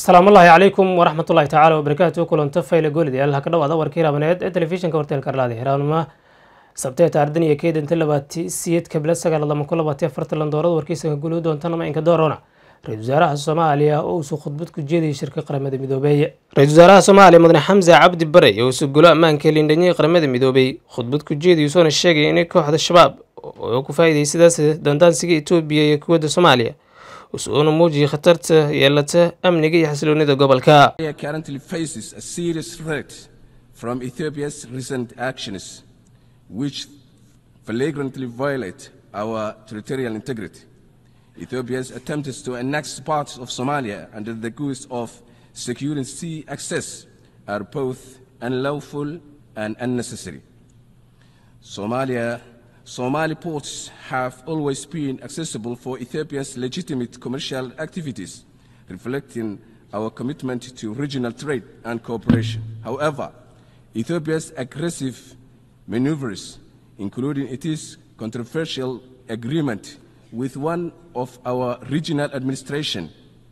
asalaamu ullaahi calaykum waraxmat ullahi tacaala wabarakaatu kulanta fayle goolidayaal ha ka dhawaada warkii raabaneed ee telefishinka horteelka arlaadi hiraanima sabtee taardan iyo keedanta labaati siyeed kabila sagaal lama ku labaati afartan landoorada warkiisanka gulu doontana inka doorona ra-isul wasaaraha soomaaliya oo uusuu khudbad ku jeedayay shirka qaramada midoobeeye ra-isul wasaaraha soomaaliya mudane xamse cabdi bare oo usu gulo ammaanka lindhanyay qaramada midoobey khudbad ku jeedayuu soona sheegay inay kooxda shabaab oo ku faa'iiday sidaas dandaansiga etoobiya iyo kuwadda soomaaliya usuuna muujiyay khatarta yeelata amniga iyo xasiloonida gobolka currently faces a serious threat from Ethiopia's recent actions, which flagrantly violate our territorial integrity. Ethiopia's attempts to annex parts of Somalia under the guise of securing sea access are both unlawful and unnecessary. Somalia Somali ports have always been accessible for Ethiopia's legitimate commercial activities, reflecting our commitment to regional trade and cooperation. However, Ethiopia's aggressive maneuvers, including its controversial agreement with one of our regional administration,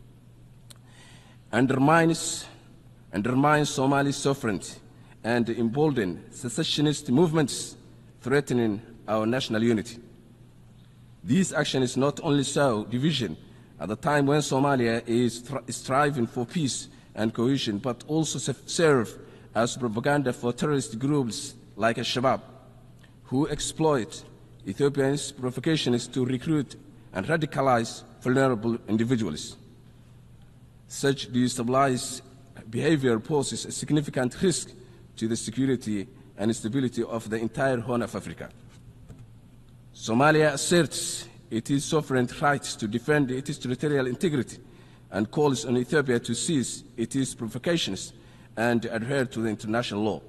undermines, undermines Somali sovereignty and embolden secessionist movements threatening our national unity. This action is not only sow division at the time when Somalia is stri- striving for peace and cohesion, but also se- serve as propaganda for terrorist groups like Al-Shabaab, who exploit Ethiopia's provocations to recruit and radicalize vulnerable individuals. Such destabilized behavior poses a significant risk to the security and stability of the entire Horn of Africa. Somalia asserts its sovereign rights to defend its territorial integrity and calls on Ethiopia to cease its provocations and adhere to the international law.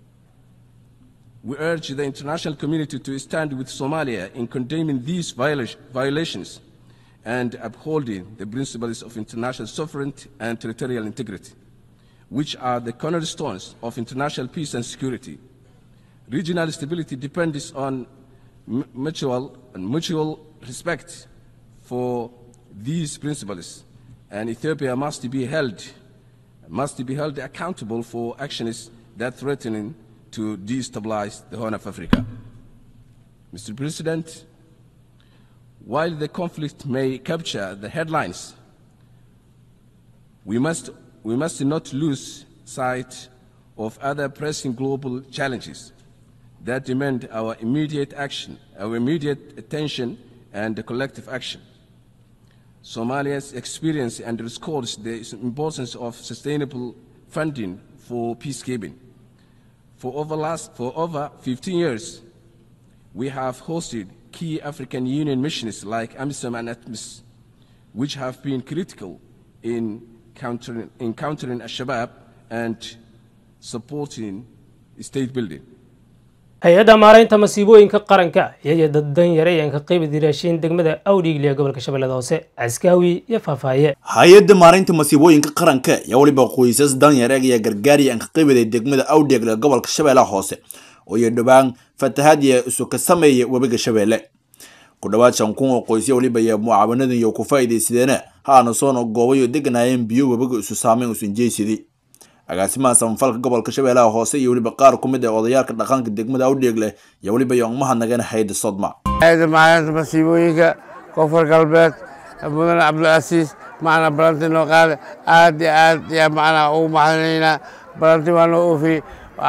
We urge the international community to stand with Somalia in condemning these viola- violations and upholding the principles of international sovereignty and territorial integrity, which are the cornerstones of international peace and security. Regional stability depends on mu- mutual and mutual respect for these principles, and Ethiopia must be held must be held accountable for actions that threaten to destabilize the Horn of Africa. Mr. President, while the conflict may capture the headlines, we must, we must not lose sight of other pressing global challenges that demand our immediate action, our immediate attention and collective action. Somalia's experience underscores the importance of sustainable funding for peacekeeping. For over, last, for over 15 years, we have hosted key African Union missions like AMISOM and ATMIS, which have been critical in countering, in countering Al-Shabaab and supporting state building. hay-adda maaraynta masiibooyinka qaranka iyagii dad dan yare ayaan ka qeybi diraashiin degmada awdhiigliya gobolka shabeellada hoose caskaawi iyo faahfaaye hay-adda maareynta masiibooyinka qaranka ayaa weliba qoysas danyar eegaya gargaari aan ka qeybiday degmada awdheegle gobolka shabeellaha hoose oo iyo dhowaan fatahaadiya isu ka sameeya webiga shabeelle ku dhowaad shan kun oo qoysya weliba ayaa mucaawanadan iyo ku faa'iidaysadeena haana soona goobayo deganaayeen biyo webiga isu saameyn usan jeysidii agaasimaha samafalka gobolka shabeellaha hoose iyo weliba qaar ku mid ah odayaalka dhaqanka degmada awdheegle ayaa weliba yoongmahadnageen hayda sodma hay'adda maareynta masiibooyinka koonfur galbeed mudane cabdilcasiis macna balanti noo qaada aad iyo aad ayaa macnaa ugu mahadinaynaa balanti waa noo oofiyey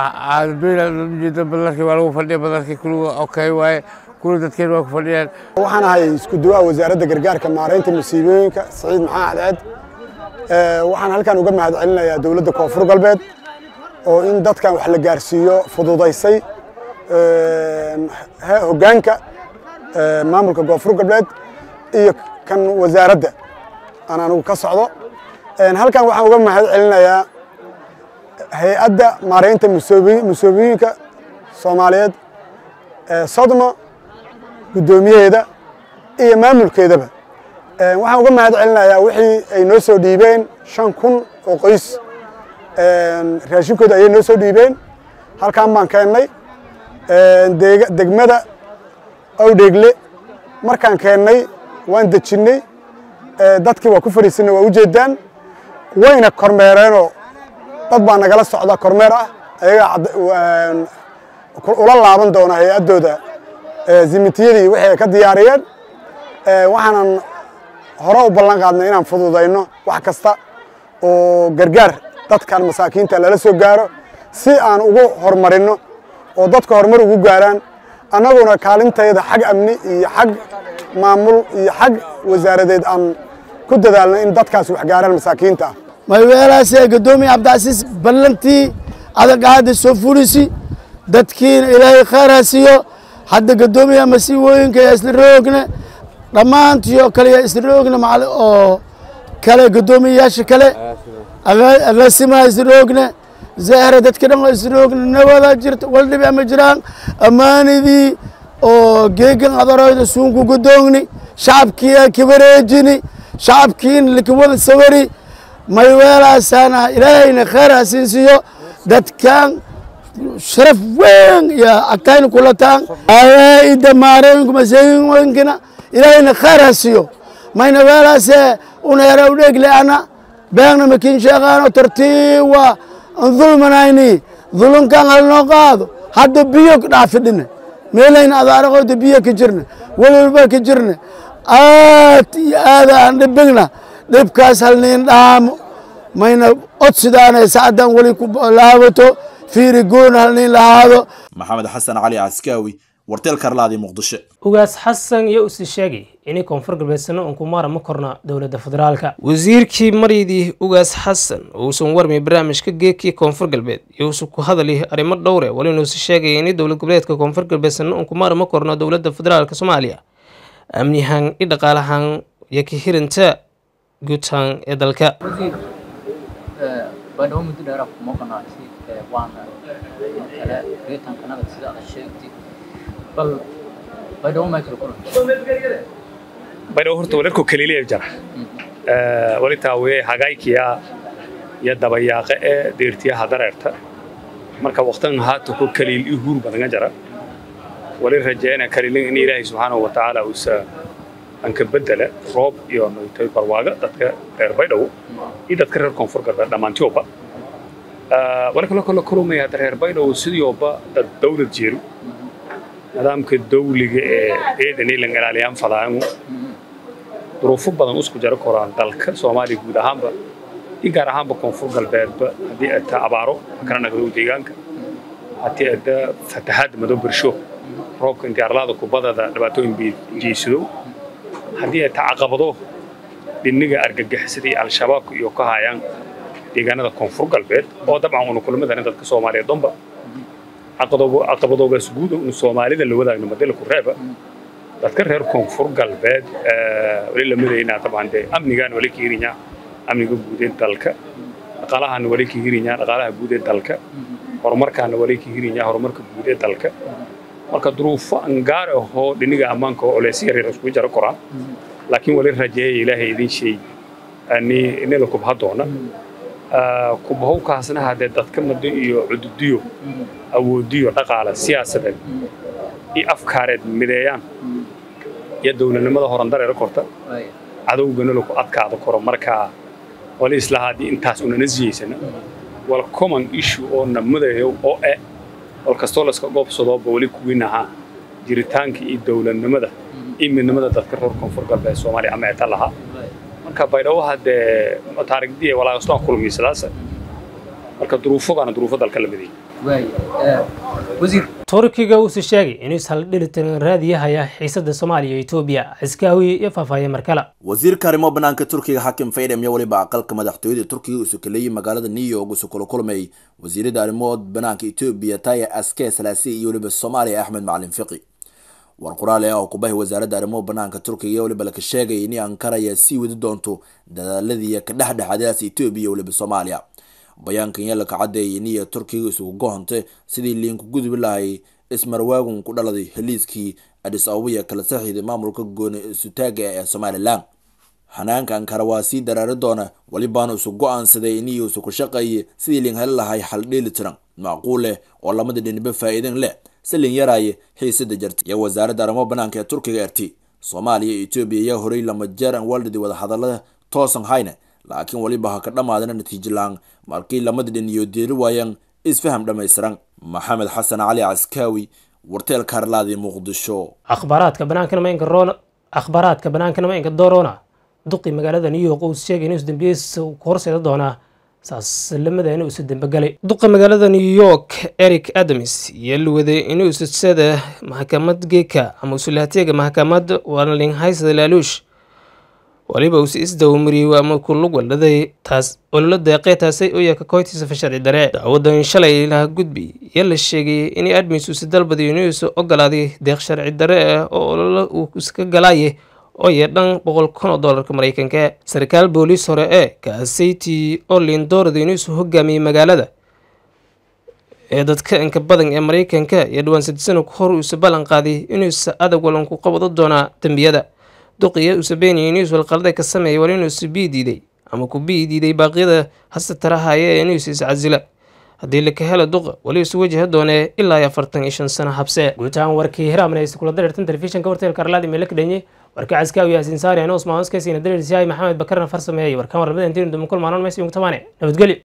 ujeeda badarkii waa lagu fadhiya badarkii kuliga okay waaye kuli dadkeen waa ku fadhiyaan waxaan ahay isku duwaha wasaaradda gargaarka maaraynta masiibooyinka saciid maxamed cadceed Ee, waxaan halkan uga mahad celinayaa dowladda koonfur galbeed oo in dadkan wax la gaarsiiyo fududaysay Ee, he- hoggaanka ee, maamulka koonfur galbeed iyo kan wasaaradda aan anigu ka socdo Een, halkan waxaan uga mahad celinayaa hay-adda maaraynta masoobi- masoobiyiinka soomaaliyeed ee sodmo guddoomiyaheeda iyo maamulkeedaba Een, waxaan uga mahad celinayaa wixii ay noo soo dhiibeen shan kun oo qoys Een, raashinkooda ayay noo soo dhiibeen halkan baan keennay Een, deega- degmada awdheegle markaan keennay waan dejinnay dadkii waa ku fadhiisanay waa ujeedaan wayna kormeereenoo dad baa nagala socda kormeer ah ayagaa ula laaban doona hay-addooda zimitiyadii wixii ay ka diyaariyeen waxaanan hore u ballan qaadnay inaan fududayno wax kasta oo gargaar dadkan masaakiinta lala soo gaaro si aan ugu horumarinno oo dadka horumar ugu gaaraan annaguna kaalintayda xag amni iyo xag maamul iyo xag wasaaradeed aan ku dadaalno in dadkaas wax gaaraan masaakiinta ah mayweelaasee guddoomiye cabdicasiis ballantii adagaada soo fulisi dadkiina ilaahay khayr ha siiyo hadda guddoomiyaha masiibooyinka yaa isla roogna dhammaantiyo kale yaa isla roogna macal oo kale guddoomiyayaasha kale agaasimaha isla roogna zahra dadka dhan oo isla roogna nabadaa jirta waldhibi ama jiraan ammaanidii oo geegan adaroyda suunku guddoogni shacabkiia kibareejini shacabkiina likawada sawari mayweelaasaana ilaahayna khayr ha siinsiiyo dadkan sharaf weyn iyo agtayna kulataan ida maarooyinku masooyinkina ilaahayna khayr ha siiyo mayna weelaase una yara udheegle ana beegna makin sheeqaano tartiiwa an dulmanayni dulunkan halnoo qaado hadda biyo dhaafidhina meelayna adaaraqooda biyo ka jirna welwalba ka jirna aad iyo aada aan dhibigna dhibkaas halniin dhaamo mayna odsidaana sacdan weli ku laabato fiiri goon halniin lahaado maxamed xasan cali caskaawi warteel karlaadi muqdisho ugaas xasan iyo usi sheegay inay koonfur galbeedsano uun ku maara ma korna dowladda federaalka wasiirkii maryadii ugaas xasan uusan warmay barnaamijka geekii koonfur galbeed iyousu ku hadali arrimo dhowre walinuusi sheegaya in dowlad goboleedka koonfur galbeedsano uun ku maara ma korno dowladda federaalka soomaaliya amnihan i dhaqaalahan iyo ka hirinta guudhaan ee dalka baydhabo muddo dheera kuma qanaacsi waana kale reetankanaga sida aad sheegtay bal baydhabo maa kala kulan baydhabo horta walarko kaliiliya jara walitaa wee hagaykiya iyo dabayaaqe ee deertiyaha dareerta marka waqtan haata ku kaliil i huur badanga jara wali rajeena kaliilin in ilaahay subxaanahu wa tacaala uusa anka bedela roob iyo noytay barwaaga dadka reer baydhabo iyo dadka reer koonfur galbeed dhammaantioba wali kaloo kala kulumaya hadda reer baydhabo sidioba dad dawlad jeeru nidaamka dawliga ee ciidan ilan ilaaliyaan fadaangu duruufo badan usku jaro koraan dalka soomaaliya guud ahaanba iyo gaar ahaanba koonfur galbeedba haddii ay taa abaaro kala nagdow deegaanka haddii ay taa fatahaad madow birsho roobka intii arlaada kubadada dhibaatooyin jeysadow haddii ay taa caqabado dhiniga argagixisadii al-shabaabka iyo ka hayaan deegaanada koonfur galbeed oo dabcan una kulmadana dadka soomaaliyeed dhanba caqabadoogaas guud unu soomaalida la wadaagno madela ku reeba dadka reer koonfur galbeed wali la midaynaa dabcan dee amnigaan wali ka hirinyaa amniga guud ee dalka dhaqaalahaana wali ka hirinyaa dhaqaalaha guud ee dalka horumarkaana wali ka hirinyaa horumarka guud ee dalka marka duruufo angaar ahoo dhiniga ammaanka oo oleys yaryar isku jaro koraan laakiin wali rajeeya ilaahay idin sheey nila kubha doona kubahowkaasna haddee dadka mado iyo cududiyo awoodiyo dhaqaale siyaasadeed iyo afkaareed mideeyaan iyo dowladnimada horandareera korta cadowgana laku adkaada koro markaa wali isla haddii intaas unana siyaysana wal common issue oo namadeeyo oo e wal kastoo layska goobsadooba weli kuwiin ahaa jiritaanka iyo dowladnimada iyo midnimada dadka reer koonfur galbeed soomaaliya ama eta lahaa marka baydhabo haddee taarigdii walaaqastaan kulmiisadaas marka duruufogaana duruufo dalka la mideeyay wasiir turkiga uusi sheegay inuu ishaldhilitiran raadiyahaya xiisada soomaaliya iyo etoobiya ciskaawi iyo faahfaahiye markale wasiirka arrimo banaanka turkiga xakim faydhem iyo weliba aqalka madaxtooyada turkiga usu kaleeyey magaalada new york usu kula kulmay wasiirada arrimood banaanka etoobiya taya aske salaasi iyo weliba soomaaliya axmed macalin fiqi war qoraale ah oo kubahay wasaaradda arrimo banaanka turkiga iyo weliba laka sheegay in ankara ayaa sii wadi doonto dadaaladii ka dhexdhexaadaas etoobiya iyo weliba soomaaliya bayaankan yaa laka cadeeyay iniya turkiga isugu gohonte sidii liinku gudubi lahay ismarwaagun ku dhaladay heliiskii adis ababiya kala saxiiday maamulka gooni isutaaga ee somalilan xanaanka ankara waa sii daraari doona welibaana isu go-aansaday iniya isu ku shaqeeyay sidii liin heli lahay xal dheeli tiran macquul leh oo lamada dhiniba faa'iidin leh si liin yaraaye xiisada jarta iyo wasaaradda arrimo banaanka ee turkiga erti soomaaliya iyo etoobiya ayaa horey lama jeer aan waldhidi wadahadalada toosan hayne laakiin weliba ha ka dhammaadana natiijo la-aan markii lamada dhin iyo deeri waayaan isfaham dhammaystiran maxamed xasan cali caskaawi warteelka harlaadi muqdisho akhbaaraadka banaankana ma inka roona akhbaaraadka banaankana ma inka doorona duqi magaalada new york uu sheegay inuu isdambiyeys ku horseeda doonaa saas lamada inuu isu dambegalay duqa magaalada new york eric adams iyo la waday inuu isusada maxkamad geeka ama usulahateega maxkamad warlinghaysada laaluush waliba uuse isdawamariyey ama ku lug waldhaday taas ololo deeqee taasay u yaka koytiisa sharci dare dacwadan shalay laha gudbi iyo la sheegay in admis uuse dalbadiyo inuusa ogolaaday deeq sharci dare ah oo ololo uu iska galaaye oo yee dhan boqol kun oo doolarka maraykanka sarkaal booliis hore ee kaasaytii oo liindoorada inuusu hogaamiyey magaalada ee dadka inka badan ee maraykanka iyo dhawaan sadisano ka hor uuse ballan qaaday inuusa adag walanku qabado doonaa dembiyada duqiya uuse beeniya inuus walqalada ka sameeyay war inuusa bii diiday ama ku bii diiday baaqyada hase tarahaya ee inuusa iscasila haddii laka helo duqa wali isu wajaha doonee ilaa iyo afartan iyo shan sano habse guud ahaan warkii hiraamnaysa kula dareertan telefishinka warteelka arlaadi meele ka dhanye warka caskaawi yaasiin saari anoo usmaan oskaysiina dareersiyahay maxamed bakarna farsameeyey warkaan warlamada intiinu dumankul maanon meesi yungtamaane nabadgelyo